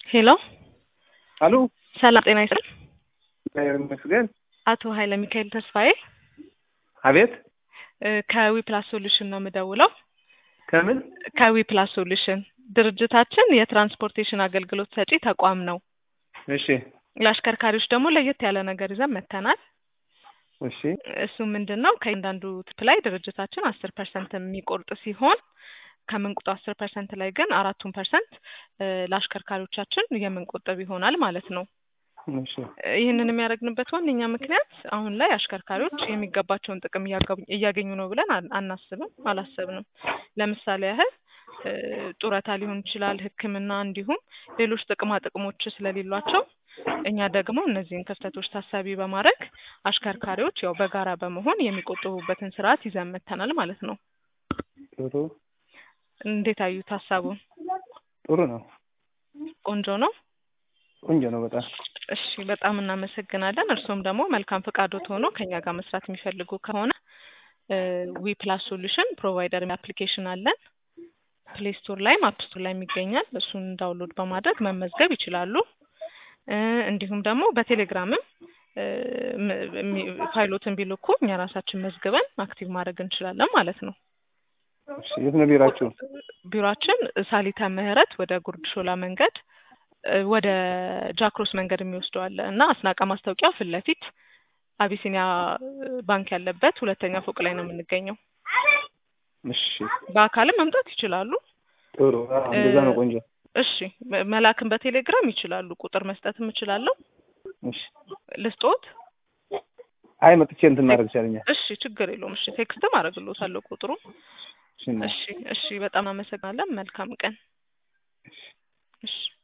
ሄሎ አሉ ሰላም ጤና ይስጥል። እግዚአብሔር ይመስገን። አቶ ኃይለ ሚካኤል ተስፋዬ አቤት እ ከዊ ፕላስ ሶሉሽን ነው የምደውለው። ከምን ከዊ ፕላስ ሶሉሽን ድርጅታችን የትራንስፖርቴሽን አገልግሎት ሰጪ ተቋም ነው። እሺ ለአሽከርካሪዎች ደግሞ ለየት ያለ ነገር ይዘን መጥተናል። እሺ እሱ ምንድን ነው ከእያንዳንዱ ትፕ ላይ ድርጅታችን አስር ፐርሰንት የሚቆርጥ ሲሆን ከምንቁጡ አስር ፐርሰንት ላይ ግን አራቱን ፐርሰንት ለአሽከርካሪዎቻችን የምንቆጥብ ይሆናል ማለት ነው። እሺ ይህንን የሚያደርግንበት ዋነኛ ምክንያት አሁን ላይ አሽከርካሪዎች የሚገባቸውን ጥቅም እያገቡ- እያገኙ ነው ብለን አን- አናስብም አላሰብንም። ለምሳሌ ያህል እ ጡረታ ሊሆን ይችላል፣ ሕክምና እንዲሁም ሌሎች ጥቅማ ጥቅሞች ስለሌሏቸው እኛ ደግሞ እነዚህን ክፍተቶች ታሳቢ በማድረግ አሽከርካሪዎች ያው በጋራ በመሆን የሚቆጥቡበትን ስርዓት ይዘን መጥተናል ማለት ነው። ጥሩ እንዴት አዩት ሀሳቡን? ጥሩ ነው። ቆንጆ ነው። ቆንጆ ነው በጣም እሺ በጣም እናመሰግናለን። እርስዎም ደግሞ መልካም ፈቃዶት ሆኖ ከኛ ጋር መስራት የሚፈልጉ ከሆነ ዊ ፕላስ ሶሉሽን ፕሮቫይደር አፕሊኬሽን አለን። ፕሌይ ስቶር ላይም አፕ ስቶር ላይም ይገኛል። እሱን ዳውንሎድ በማድረግ መመዝገብ ይችላሉ። እ እንዲሁም ደግሞ በቴሌግራምም እ ም- ሚ- ፋይሎትን ቢልኩ እኛ ራሳችን መዝግበን አክቲቭ ማድረግ እንችላለን ማለት ነው። እሺ የት ነው ቢራችሁ? ቢሮአችን ሳሊታ ምህረት ወደ ጉርድ ሾላ መንገድ እ ወደ ጃክሮስ መንገድ የሚወስደው አለ እና አስናቀ ማስታወቂያ ፊት ለፊት አቢሲኒያ ባንክ ያለበት ሁለተኛ ፎቅ ላይ ነው የምንገኘው። እሺ በአካልም መምጣት ይችላሉ። ጥሩ አዎ፣ እንደዛ ነው ቆንጆ። እሺ መ- መላክን በቴሌግራም ይችላሉ። ቁጥር መስጠትም እችላለሁ። እሺ ልስጦት? አይ መጥቼ እንትን ማድረግ ይቻለኛል። እሺ ችግር የለውም። እሺ ቴክስትም አደርግልዎታለሁ ቁጥሩ። እሺ እና- እሺ እሺ በጣም አመሰግናለን። መልካም ቀን። እሺ